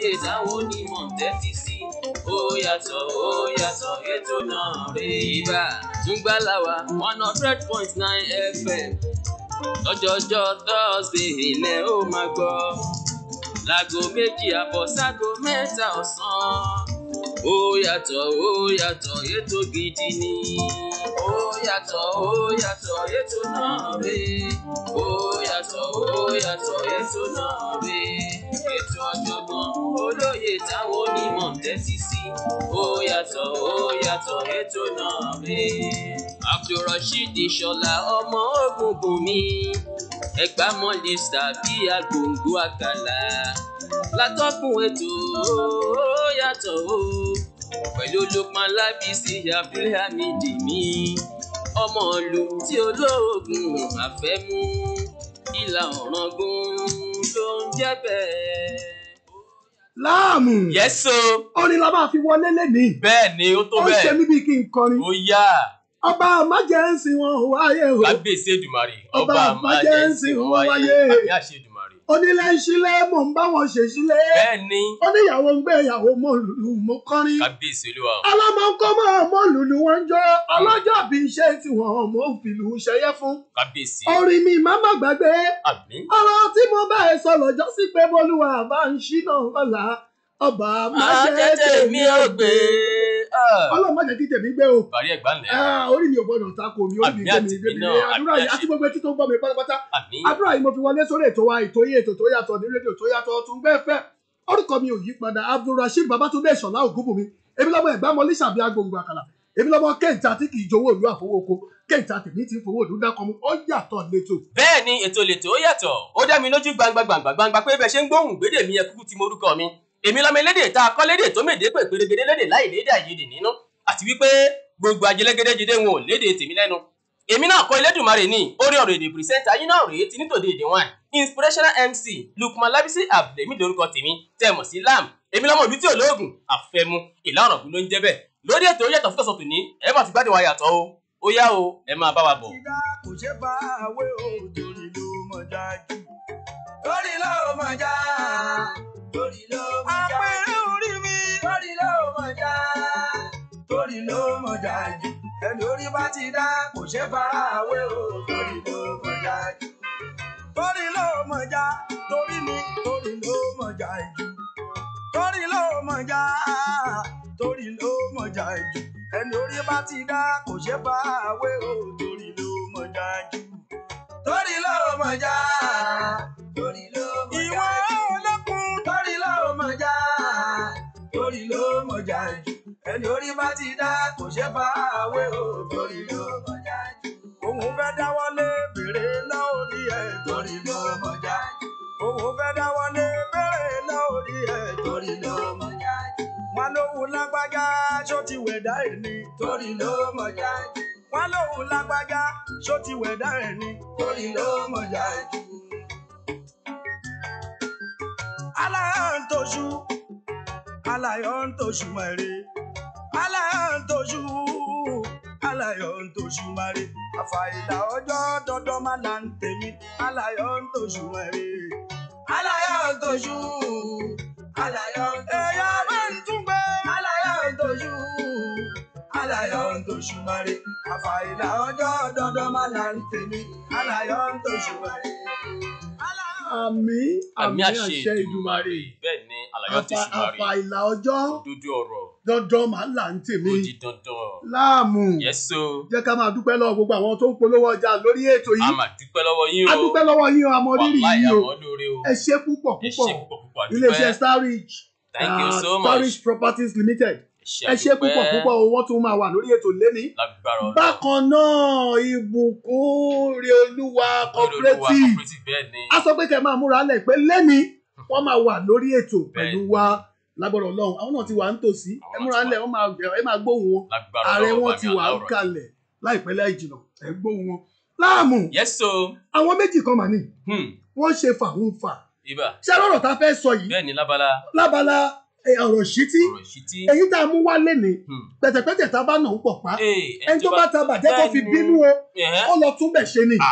olóye táwọn onímọ̀ ń tẹ́tí sí ó yàtọ̀ ó yàtọ̀ ètò náà rè ibà túngbàláwa one hundred point nine fm lọ́jọ́jọ́ thursday ilẹ̀ ó máa gbọ́ láago méjì àbọ̀ ságo mẹ́ta ọ̀sán ó yàtọ̀ ó yàtọ̀ ètò gidi ni ó yàtọ̀ ó yàtọ̀ ètò náà rè ó yàtọ̀ ó yàtọ̀ ètò náà rè ètò ọ̀jọ̀gbọ́n olóye táwọn onímọ̀ ń tẹ́tí sí ó yàtọ̀ ó yàtọ̀ ètò náà rè abdulrasheed ṣọlá ọmọ ògùngùn mi ẹgbà mọ́lẹ́sà bí agbòǹgbò àkàlà látọ́kùn ètò ó yàtọ̀ ó pẹ̀lú lukman lábísí abdulhamid mi ọmọ ìlú tí olóògùn àfẹ́mú ìlà ọ̀ràngún ló ń jẹ́ bẹ́ẹ̀. láàmù yẹ́sọ orin la máa fi wọlé lẹ́nìí bẹ́ẹ̀ ni ó tó ó ṣe bẹ́ẹ̀ mí bíi kí n kọrin ó yá ọba májẹ̀ǹsì wọn ò wáyé o kábíyèsí èdùmàrè Ọba ọba májẹ̀ǹsì májẹ̀ǹsì ó wáyé wáyé. àbí àṣẹ èdùmàrè onílé ń sílé mò ń bá wọn ṣe sílé bẹ́ẹ̀ ni oníyàwó ń gbé ìyàwó mọ lùlù mo kọrin kábíyèsí olúwa o ọlọ́mọ ń kọ́ mọ́ mọ́ lùlù wọn ń jó ọlọ́jọ́ bí iṣẹ́ tí wọ́n mọ̀ ń fìlù ṣẹyẹ fún kábíyèsí orin mi má má gbàgbé àmín ọ̀rọ̀ tí mo bá ẹ sọ lọ́jọ́ sí pé bólúwa bá ń ṣínà ọ̀la ọba má jẹ́ tèmi ò gbé ọlọ́run má jẹ́ kí tèmi gbé o bàrí ẹ̀gbá ńlẹ̀ Ah, orí mi ò gbọdọ̀ tako mi orí mi Àmì gbé mi àti gbé mi mi lé náà, àdúrà àmì yìí àṣẹ. àti gbogbo etí tó ń gbọ́ mi pátápátá àmín àdúrà yìí mo fi wọlé sórí ètò wa ètò yìí ètò tó yàtọ̀ ní rédíò tó yàtọ̀ tún bẹ́ẹ̀ fẹ́ orúkọ mi ò yí padà abdulrasheed babatunde ìṣọ̀lá ògúnbùnmi èmi lọ́mọ ẹ̀gbá mọ lísàbí agbègbè àkàlà èmi lọ́mọ kéńtà tí kì í jowó ìlú àfọwọ́kọ kéńtà tèmi ti ń fowó ìlú dákọ̀ mu ó yàtọ̀ létò. bẹ́ẹ̀ ni ètò lètò ó yàtọ̀ ó dá mi lójú gbangba gbangba gbangba pé bẹ́ẹ̀ ṣe ń gbóhùn gbédè mi yẹ kúkú ti morúkọ mi èmi lọ́mọ elédè tá a kọ́ lédè tó mèdè pé pérégedé lédè láì lédè àìyedè nínú àti wípé gbogbo ajẹlẹgẹdẹ jíde wọn ò lédè tèmi lẹ́nu èmi náà kọ́ elédùnmarè ní orí ọ̀rọ̀ èdè pìrìsẹ́ńtà yín náà rèé ti nítòdè èdè wọn inspirational mc lukman labisi abdulmi lórúkọ tèmi tẹ́ mọ̀ sí lam èmi lọ́mọ ìlú tí olóògùn àfẹmu ìlà ọ̀rọ̀ ló ń jẹ́ bẹ́ẹ̀ lórí ètò ó yàtọ̀ fúkọ̀sọ̀ tòní ẹ bá ti gbádùn wa yàtọ̀ o ó yá o ẹ máa bá wa bọ̀. ìdá kò ṣe bá àwé o torí ló mọ̀ já jù. torí ló mọ̀ já. torí ló mọ̀ já. àpẹẹrẹ orí mi. torí ló mọ̀ já. torí ló mọ̀ já jù. ẹni orí bá ti dá kò ṣe bá àwé o torí ló mọ̀ já jù. torí ló mọ̀ já. torí mi torí ló mọ̀ já jù. torí ló mọ̀ já. torí ló mọ̀ já jù ẹni orí bá ti dá kò ṣe bá àwé o torí ló mọ̀ já jù. torí ló mọ̀ já. torí ló mọ̀ já. ìwọ olókun. torí ló mọ̀ já. torí ló mọ̀ já jù. ẹni orí bá ti dá kò ṣe bá àwé o torí ló mọ̀ já jù. òun fẹ́ dáwọ́lé bèrè lórí ẹ̀ torí ló mọ̀ já jù. òun fẹ́ dáwọ́lé bèrè lórí ẹ̀ torí ló mọ̀ já jù wọn lóhùn lágbájá ṣó ti wẹ̀dá ẹ̀ ni torí ló mọ̀ já jù. wọn lóhùn lágbájá ṣó ti wẹ̀dá ẹ̀ ni torí ló mọ̀ já jù. aláyọ̀ ń toṣù aláyọ̀ ń toṣù mẹ́rin aláyọ̀ ń toṣù aláyọ̀ ń toṣù mẹ́rin àfàìlà ọjọ́ dọ́dọ́ má là ń tèmi aláyọ̀ ń toṣù mẹ́rin aláyọ̀ ń toṣù aláyọ̀ ń toṣù ẹ̀yà máa ń tún gbé aláyọ̀ ń toṣù aláyọ̀ ń toṣù mẹ́rin àfàìlà ọjọ́ dọ́dọ́ má là ń tèmi aláyọ̀ ń toṣù mẹ́rin. àmì àmì àmì àṣẹ ìdùmarè bẹ́ẹ̀ ni àlàyé tó ṣùmàrè àfà ìlà ọjọ́ dúdú ọ̀rọ̀ dandan máa ń là ń tèmi ó di dandan láàmù yẹ́sọ jẹ́ ká máa dúpẹ́ lọ́wọ́ gbogbo àwọn tó ń polówó ọjà lórí ètò a yìí máa dúpẹ́ lọ́wọ́ yín o a dúpẹ́ lọ́wọ́ yín o àmọ́ rírì wàláì yín o àmọ́ lóore o ẹ ṣé púpọ̀ ẹ púpọ̀ ṣe púpọ̀ púpọ̀ iléeṣẹ́ àdúpẹ́ starrich thank you ah, so starrich much properties limited ẹ ṣé àdúpẹ́. púpọ̀ púpọ̀ o wọ́n tún máa wà lórí ètò lẹ́ni lágbára ọ̀rọ̀ bákan náà ìbùkún rí olúwa cooperative bẹ́ẹ̀ ni a sọ pé kẹ́ máa múra lẹ̀ pé lẹ́ni wọ́n máa wà lórí ètò pẹ̀lú wa lágbọ́dọ̀ ọlọ́run àwọn náà ti wà ń tòsí ẹ Àwọn múra ti wà. lẹ̀ wọ́n máa ẹ máa gbóhùn wọn lágbára ààrẹ ọ̀rọ̀ wọn bàmí ti wà ń aláwọ̀ rẹ̀. kalẹ̀ láìpẹ́ láì jìnnà ẹ gbóhùn wọn láàmù yẹ́sọ àwọn méjì kan mà ní hmm, wọ́n ṣe fàhùnfà ibà ṣé lọ́rọ̀ tá a fẹ́ sọ yìí bẹ́ẹ̀ ni lábala lábala ẹ, ọ̀rọ̀ ṣítí ọ̀rọ̀ ìṣítí èyí tá a mú wá lénìí hmm, pẹ̀tẹ̀pẹ̀tẹ̀ tá a bá nà ń pọ̀ pa ee, ẹni tó bá ta bàjẹ́ kó fi bínú o ẹ̀hẹ́, ó lọ tún bẹ̀ ṣe ni ah,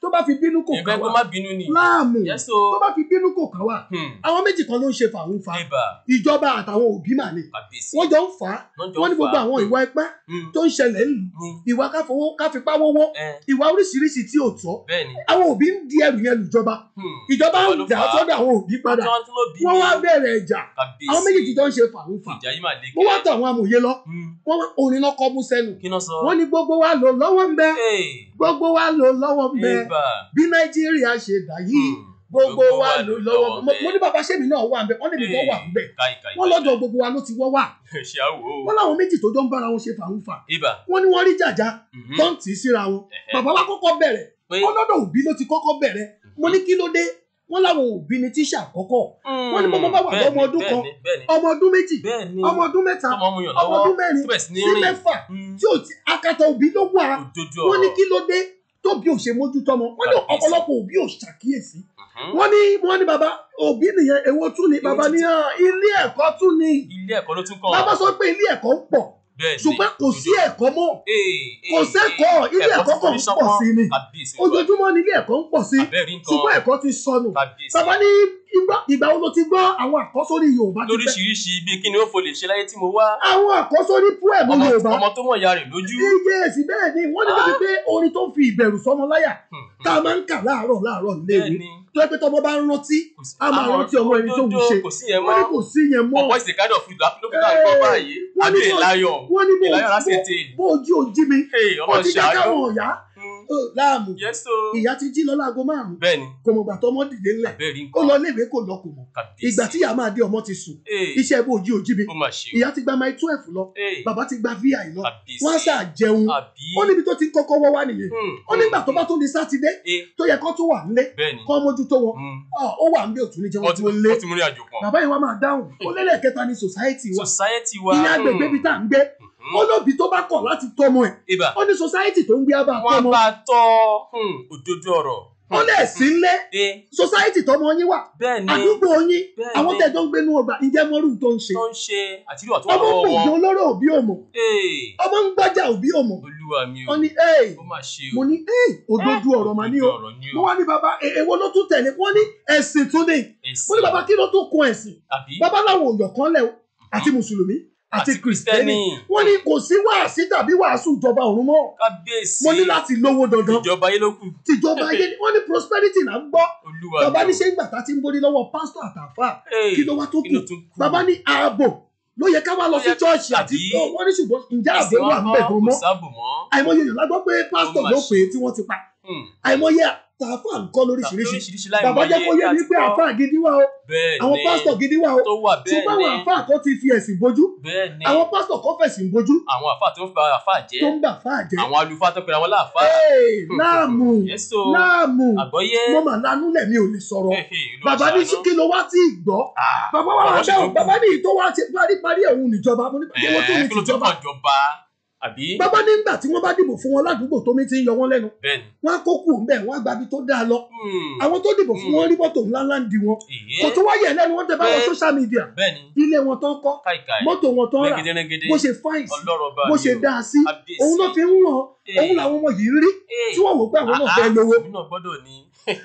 tó bá fi bínú kò ìfẹ́ kàn kó wá má bínú ni. láàmù yes tó o. bá fi bínú kò kàn wá Hmm. àwọn méjì kan ló ń ṣe fàwọn fa ibà ìjọba àtàwọn òbí mà ní kàbíyèsí. wọ́n jọ ń fà á wọ́n jọ wọ́n ní fà gbogbo á. àwọn ìwà ipá Hmm. tó ń ṣẹlẹ̀ ńlù Hmm. ìwà káfowó káfipá wọ́wọ́ ẹ ìwà oríṣiríṣi tí ò tọ́ bẹ́ẹ̀ ni. àwọn òbí ń di ẹrù yẹn lùjọba Hmm. ìjọba Ìjọba ń ló dà á fà á. sọ́dọ̀ àwọn òbí padà Tí wọ́n tún ló bí wọ́n mi. wá bẹ̀rẹ̀ ìjà kàbíyèsí. àwọn méjì jọ ń ṣe fàwọn fà ìjà yìí máa le mo wá tọ̀ àwọn amòye lọ Hmm. wọ́n wá orin náà kọ́ mú sẹ́nu kí náà sọ. wọ́n ní gbogbo wa lò lọ́wọ́ ń bẹ Hey. gbogbo wa lò lọ́wọ́ ń bẹ ibà. bí nàìjíríà ṣe dà yìí Hmm. gbogbo wa lò lọ́wọ́ ń bẹ bẹ. mo ní bàbá sẹ́mi náà wà ń bẹ wọ́n ní mi tó wà ń bẹ káyì káyì. wọ́n lọ́dọ̀ gbogbo wa ló ti wọ́ wà ṣe àwò. wọ́n láwọn méjì tó jọ ń bára wọn ṣe fàwọn fà ibà. wọ́n ní wọ́n rí jàjà Mhm. tó ń tì í síra wọn Ẹ̀hẹ́. bàbá wa kọ́kọ́ bẹ̀rẹ̀ pé. ọlọ́dọ̀ òbí ló ti kọ́kọ́ bẹ̀rẹ̀ mo ní kí ló dé wọ́n láwọn òbí ni tíṣà àkọ́kọ́ wọ́n ní bọ́bọ́ bá wà Bẹ́ẹ̀ni, lọ́mọ ọdún kan bẹ́ẹ̀ni, bẹ́ẹ̀ni. ọmọ ọdún méjì bẹ́ẹ̀ni. ọmọ ọdún mẹ́ta tọmọ mu yàn ọmọ lọ́wọ́. ọdún mẹ́rin tó bẹ̀ sí ní sí rìn. mẹ́fà Hmm. tí ò ti akata òbí ló wà òdodo wọ́n ní ọ̀rọ̀. kí ló dé tóbi ò ṣe mójútó ọmọ wọ́n ní Kàbíyèsí. ọ̀pọ̀lọpọ̀ òbí ò ṣàkíyèsí Mhm. wọ́n ní wọ́n ní bàbá òbí nìyẹn èwo tún ni bàbá ní hàn ilé ẹ̀kọ́ tún ni ilé ẹ̀kọ́ ló tún kàn. bàbá sọ pé ilé ẹ̀kọ́ ń pọ̀ bẹ́ẹ̀ ni. ṣùgbọ́n kò sí ẹ̀kọ́ mọ́ Ee, kò ee, sẹ́kọ̀ọ́ ee. ilé ẹ̀kọ́ kan ń ti pọ̀ sí ni Kàbíyèsí. ojoojúmọ́ ni ilé ẹ̀kọ́ ń pọ̀ sí Abẹ́rẹ́ nǹkan. ṣùgbọ́n ẹ̀kọ́ ti sọnù Kàbíyèsí. bàbá ní ìgbà ìgbà wo ló ti gbọ́ àwọn àkọ́sórí Yorùbá ti pẹ́ lóríṣiríṣi bíi kí ni ó fò lè ṣe láyé tí mo wá. àwọn àkọ́sórí poem ọmọ Yorùbá ọmọ tó mọ̀ ìyá rẹ̀ lójú. iye èsì bẹ́ẹ̀ ni wọ́n ní débi pé orin tó ń fi ìbẹ̀rù sọmọ láyà Hmm. tá a máa ń kà láàárọ̀ láàárọ̀ bẹ́ẹ̀ léwu ni. tó yẹ pé tọmọ bá ń rántí kò sí- a máa àwọn rántí ọmọ ẹni tó ń òdodo ṣe kò sí yẹn wọ́n ní mọ́. kò sí yẹn mọ́ ọ̀pọ̀ ìsìn kájọ̀ fún ìlú àpilọ́kítà ìgbọ́ báyìí. wọ́n ní àbí bó- ìláyọ̀. wọ́n ní bó ìláyọ̀ láti bó- ètè. bó ojú ojí mi Hey, ọmọ ọtí ṣàánú. káwọn ọ̀yá Hmm. ó, láàmú Yes o. ìyá ti jí lọ láago márùn bẹ́ẹ̀ ni. kò mọ̀ gbà tọmọ dìde ńlẹ̀ Abẹ́rẹ́ ó nǹkan. lọ léèwé kò lọ kò mọ̀ Kàbíyèsí. ìgbà tí ìyá máa dé ọmọ ti sùn Ee, iṣẹ́ bó ojí ojí mi ó mà ṣe o. ìyá ti gba máì twelve lọ Ee, bàbá ti gba vi lọ Kàbíyèsí. wọ́n á sà jẹun Àbí. ó níbi tó ti kọ́kọ́ wọ́ wá nìyẹn Hmm. ó nígbà tó bá tún di sátidé Ee, tó yẹ kó tún wà nílé bẹ́ẹ̀ ni. kó mójútó wọn Hmm. Ọ, ó wà nílé òtún ní jẹun wọ́n ti tó lé wọ́n ti mú ní àjò pọ̀. bàbá yìí wá máa dáhùn ó lélẹ̀ kẹta ní society wa society wa. ilé agbègbè bíi tá à ń gbé Hmm. ó lóbi tó bá kọ̀ láti tọ́mọ ẹ̀ ibà. ó ní society tó ń gbé abá wọ́n tọ́mọ bá tọ́ hmm, òdodo ọ̀rọ̀. ó lẹ̀ sí ńlé Ee, society tọ́mọ yín wà bẹ́ẹ̀ ni. àdúgbò yín Bẹ́ẹ̀ àwọn ni. tẹ̀jọ́ ń gbénú ọgbà ǹjẹ́ mọ́rú tó ń ṣe tó ń ṣe àtìrí ọ̀tún wà ọmọ ń lọ́wọ́ gbòògbò wọn. olóró òbí òmò Ee, ọmọ ń gbájà òbí òmò olúwa mi o. ó ní ee ó mà ṣe o. mo ní ee òdodo ọ̀rọ̀ mà ní o Òdodo ọ̀rọ̀ ni mo o. wá ní bàbá e- èwo ló tún tẹ̀lé wọ́n ní ẹ̀sìn tún ní Èsì. mo ní bàbá kí ló tún kun ẹ̀sìn àbí bàbá láwọn òyọ̀ kan lẹ̀ o àti mùsùlùmí àti kìrìsìtẹ́nì wọ́n ní kò sí wàásí tàbí wàásù ìjọba ọ̀run mọ́ kábíyèsí. mo ní láti lówó dandan ìjọba ayé ló kù. tìjọba ayé ni wọ́n ní prosperity là ń gbọ́ olúwa bàbá mi ní o. ṣé ìgbà tá a ti ń borí lọ́wọ́ pásítọ̀ àtàfà Ee, kí ló wá tó kí kù ló tún kù. bàbá ní ààbò ló yẹ ká wá lọ Ó sí yẹ- chọ́ọ̀ṣì àti àbí? Ó, wọ́n ní ṣùgbọ́n ǹjẹ́ ààbò Ẹ̀sìn wà wọn ń bẹ̀ kọ́, gan kò mọ́ sáàbò mọ́. àìmọye èèyàn lágbọ́ pé pásítọ̀ Ó mà ló ṣe. pè é tí wọ́n ti pa Hmm. àìmọye àtàfà nǹkan lóríṣiríṣi lóríṣiríṣi láì bàbá jẹ́ kó yé mi pé àfà gidi wà o bẹ́ẹ̀ àwọn ni pásítọ̀ gidi wà o tó wà bẹ́ẹ̀ ṣùgbọ́n ni àwọn àfà kan ti fi ẹ̀sìn bojú bẹ́ẹ̀ ni àwọn pásítọ̀ kan fẹ̀sìn bojú àwọn àfáà tó ń fa àfáà jẹ́ tó ń gbà fà jẹ́ àwọn àlùfáà tó pera wọn láàfáà. Ee, láàmù yẹ́sọ láàmù àgbọ́yé. mo mà lánú lẹ̀ mi ò lè sọ̀rọ̀ Hehe, Olúwa bàbá ní ṣàánú. kí ló wá tí ì gbọ́ Ah, bàbá wa wá ọ̀rọ̀ ṣì dáhùn tó kù. bàbá ní ìtọ́ wa ti paríparí ẹ̀hún níjọba mo ní pé owó tó Ẹ̀ẹ́, ní kí ló tún tìjọba kàn jọba àbí. bàbá nígbà tí wọ́n bá dìbò fún wọn ládùúgbò tó mi ti ń yọ wọ́n lẹ́nu bẹ́ẹ̀ ni. wọ́n á kó kù ńbẹ̀ wọ́n á gbabi tó dáa lọ Hmm, àwọn tó dìbò fún Mm. wọn rí mọ́tò ńláńlá ń di wọn èyí. kò tó wáyé lẹ́nu wọ́n tẹ bá wọn Bẹ́ẹ̀. social media bẹ́ẹ̀ ni ilé wọn tán kọ́ káìkáì mọ́tò wọn tán rà rẹ́gẹ́dẹ́rẹ́gẹ́dẹ́ bó ṣe fáìn sí ọlọ́rọ̀ bá bó mi ṣe o. dáa sí Kábíyèsí. òun náà fi ń wọ̀n òun làwọn ọmọ yìí rí Ee, tí wọ́n wò pé àwọn náà ah, fẹ́ ah, lówó èmi náà gbọ́dọ̀ ní.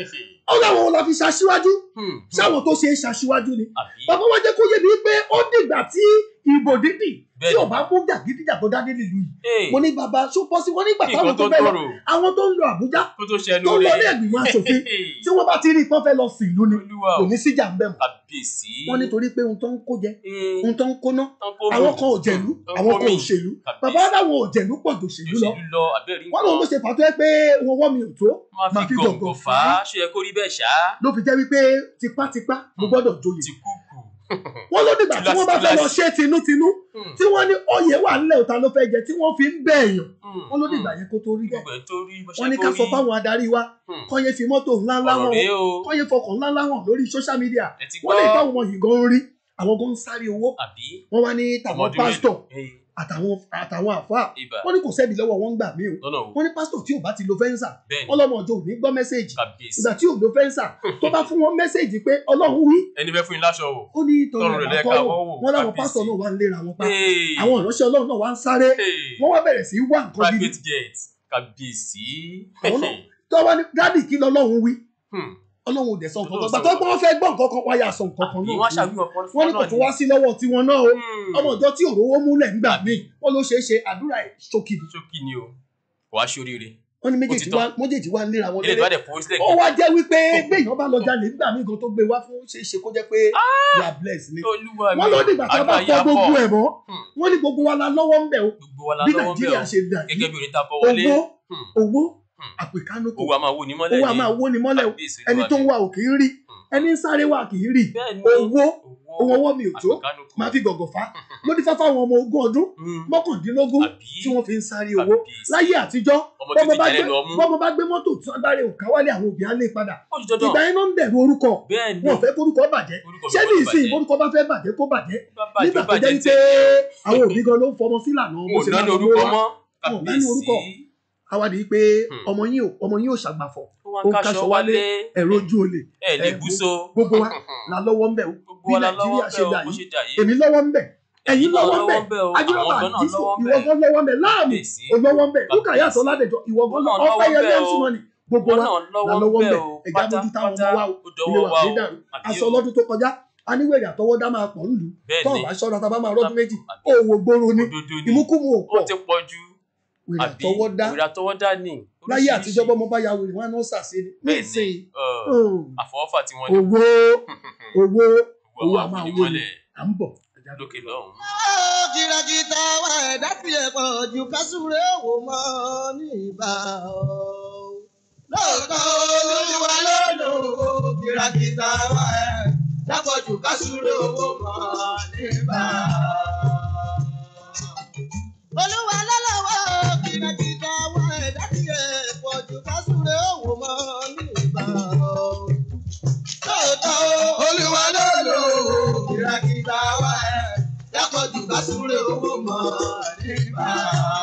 ó láwọn ò la fi ṣaṣíwájú Hmm, sáwọn tó ṣe é ṣaṣíwájú ni àbí. bàbá wa jẹ́ kó yé mi pé ó dìgbà tí ìbò dídì tí Bẹ́ẹ̀ ni. ò bá mú jàgídíjà tó dá nílùú yìí Ee, mo ní bàbá ṣó pọ́ sí wọn nígbà kí táwọn nǹkan tó tó fẹ́ lọ tọrọ àwọn tó ń lọ Àbújá kó tó ṣẹnu tó ń lọ rẹ̀. ní ẹ̀gbìmọ̀ aṣòfin tí wọ́n bá ti rí i pọ́n fẹ́ lọ sí ìlú ni olúwa kò o ní síjà ń bẹ̀ mọ́ kábíyèsí. wọ́n nítorí pé ohun tó ń kó jẹ Ee, ohun tó ń kóná tán kó àwọn mú. kan ò jẹ̀lú Tán àwọn kó kan ò mì. ṣèlú Kábíyèsí. bàbá aláwọn ò jẹ̀lú pọ̀ jù ṣèlú lọ òṣèlú lọ àbẹ́rí wọ́n lòun ló ṣe fà tó yẹ pé wọn wọ́ mi ò tó máa máa fi fi gọ̀ǹgọ̀ gọ̀ǹgọ̀ fà fà á ṣe yẹ kó rí bẹ́ẹ̀ ṣá ló fi jẹ́ wípé tipátipá mo gbọ́dọ̀ joyè ti kúkú. wọ́n ló dìgbà tí wọ́n bá fẹ́ lọ Túláàsì, ṣe tinútinú Hmm, tí wọ́n ní oyè wà nílẹ̀ òta ló fẹ́ jẹ tí wọ́n fi ń bẹ̀ èèyàn hmm, wọ́n ló hmm. dìgbà yẹn kó tó rí bẹ́ẹ̀ gbogbo ẹ̀ tó rí bó ṣe wọ́n ní kó ká sọ rí. fáwọn adarí wa Hmm, kọ́ yẹn fi mọ́tò ńláńlá ọ̀rọ̀ wọn rèé o kọ́ yẹn fọkàn ńláńlá wọn lórí social media ẹ ti wọ́n lè gbọ́ táwọn ọmọ yìí gan rí àwọn gan ń sáré owó àbí wọ́n wá ní tàwọn ọmọdún pásítọ̀ mélòó? Ee, àtàwọn àtàwọn àfáà ibà wọ́n ní kò sẹ́bi lọ́wọ́ wọn ń gbà mí o lọ́nà o wọ́n ní pásítọ̀ tí ò bá ti lo fẹ́ǹsà bẹ́ẹ̀ ni wọ́n lọ́mọ ọjọ́ ò ní gbọ́ mẹ́sẹ̀gì kábíyèsí ìgbà tí ò lo fẹ́ǹsà tó bá fún wọn mẹ́sẹ̀gì pé ọlọ́run wí ẹni fẹ́ fún yín láṣọ o. ó ní tọrọ Tọrọ rẹ̀ ẹ̀ka lẹ́ka kọ́ wọ́n wò, wọn láwọn kábíyèsí. pásítọ̀ náà wá ń léra wọn pa Ee, àwọn ìránṣẹ́ ọlọ́run náà wá ń sáré ee, wọ́n wá bẹ̀rẹ̀ sí í wá nǹkan gidi private jet kábíyèsí. Àwọn náà- tó wá ní dádì kí lọ́lọ́run wí Hmm. ọlọ́run ò dẹ̀ sọ nǹkan Ọlọ́run kan sọ gbà tó pé wọ́n fẹ́ gbọ́ nǹkan kan wáyà sọ nǹkan kan àbí náà wọ́n fún ṣàfihàn fún wọn ní kò tún wá sí lọ́wọ́ tiwọn náà o ọmọ ìjọ tí òróró múlẹ̀ nígbà míì wọ́n ló ṣeé ṣe àdúrà ẹ̀ ṣókì ni. ṣókí ni o wàá ṣoríire wọ́n ní Ó méjèèjì ti tán. wá méjèèjì wá ń léra wọn ilé ìtura léré dẹ̀ fowó sílẹ̀ ó wá jẹ́ wípé béèyàn bá lọ jalè nígbà míì gan tó gbé wá fún ṣeé ṣe kó jẹ́ pé you are blessed ni. olúwa mi wọ́n ló dìgbà tá a bá àdúrà fọ yà gbogbo pọ̀. ẹ̀ mọ́ Hmm. wọ́n ní gbogbo wa la lọ́wọ́ ń bẹ̀ o gbogbo wa la bí lọ́wọ́ bẹ́ẹ̀ nàìjíríà o ṣe dà yìí gẹ́gẹ́ bí orin tá a bọ̀ wọlé owó Hmm. owó Hmm. àpèkánukò owó a máa wó ni mọ́lẹ̀ owó a máa wó ni mọ́lẹ̀ o Kábíyèsí ẹni Olúwa tó ń mi. wà ò kì í rí Hmm. ẹni ń sáré wà kì í rí bẹ́ẹ̀ ni owó ohun ọwọ́ mi ò tó àpèkánukò. máa fi gọ̀gọ̀ fà á ló dífá fáwọn ọmọ ogún ọdún Hmm. mọ́kàndínlógún àbí tí wọ́n fi ń sáré owó Kábíyèsí. láyé àtijọ́ ọmọ bọ́mọ títí bá jalè gbé lọ mú bọ́mọ bá gbé mọ́tò tí wọ́n dáre òkà wálé àwọn òbí á lé padà ó ti dandan ìgbà yẹn ló ń bẹ̀rù orúkọ bẹ́ẹ̀ ni wọn ò fẹ́ kórúkọ bàjẹ́ orúkọ mi ṣé ní gbọ́dọ̀ ìsìn bàjẹ́. orúkọ bá fẹ́ bàjẹ́ kó bàjẹ́ Bá bàjẹ́, nígbà tó bàjẹ́ jẹ́ tẹ̀. wípé àwọn òbí gan ló ń fọmọ sí ìlànà bó wọn ò ṣe náà ní máa orúkọ lọ́wọ́ mọ́ wọn ò náà ní orúkọ. Kábíyèsí. àwádìí pé Hmm. ọmọ yín ò ọmọ yín ò ṣàgbàfọ̀ ó wá ó ń ń káṣọ káṣọ wálé ẹ̀rọ ojú olè ẹ lè ẹ̀, búso gbogbo wa la lọ́wọ́ ń bẹ̀ o gbogbo bí wa la nàìjíríà lọ́wọ́ ṣe bẹ́ẹ̀ dà o bó yìí ṣe dà yìí èmi lọ́wọ́ ń bẹ̀ ẹ̀yin lọ́wọ́ ń bẹ̀ bẹ́ẹ̀ o ajínlọ́wọ́ àwọn gan náà àdìsọ lọ́wọ́ ìwọ bẹ́ẹ̀ gan lọ́wọ́ ń bẹ̀ láàmú Kábíyèsí. olówó ń bẹ̀ lúkà Kábíyèsí. yàtọ̀ ládẹjọ ìwọ gan Wọ́n lọ́wọ́ náà ọpẹ́ lọ́wọ́ yẹn bẹ́ẹ̀ lẹ́sìn o. mọ́ni gbogbo wọn wa náà la lọ́wọ́ lọ́wọ́ ń bẹ́ẹ̀ bẹ̀ o ẹ̀já mójú táwọn ọmọ wa o ó ilé dọwọ́ wa wa ní o dàrú àbí aṣọ o ọlọ́dún tó kọjá aníwèrè àtọwọ́dá máa pọ̀ nílùú bẹ́ẹ̀ tó ni ọ̀bá ṣọ́ra tá a bá máa rọ́dún méjì àbí òwò gbòòrò ni òdodo ni ìmúkúmu ò ó pọ̀ ti pọ̀ ju wèrè àbí àtọwọ́dá wèrè àtọwọ́dá ni láyé oríṣiríṣi. àtijọ́ bọ́mọ bá ya wèrè wọn á náà sàṣe ni Bẹ́ẹ̀ ni. nísìnyí Ọ̀, oh, àfọwọ́fà tí wọ́n ní owó owó owó owó a àwọn máa wó ni onímọ̀lẹ̀ à ń bọ̀ ẹ̀já dókè. lókè lọ́hùn. kìràkìtà wa ẹ̀dá fi ẹ̀pọ̀ ju kásúré wò mọ́ ní ìbá o. lóòótọ́ olúwa ló lò ó kìràkìtà wa ẹ̀dá pọ̀ ju kásúré wò mọ́ ní ìbá o. olúwa ló lọ́wọ́ kìràkìtà wa ẹ̀dá fi ẹ̀pọ̀ ju kásúré wò mọ́ ní ìbá o. lóòótọ́ olúwa ló lò ó kìràkìtà wa ẹ̀dá dákọ̀jù ká súré owó mọ́ nígbà.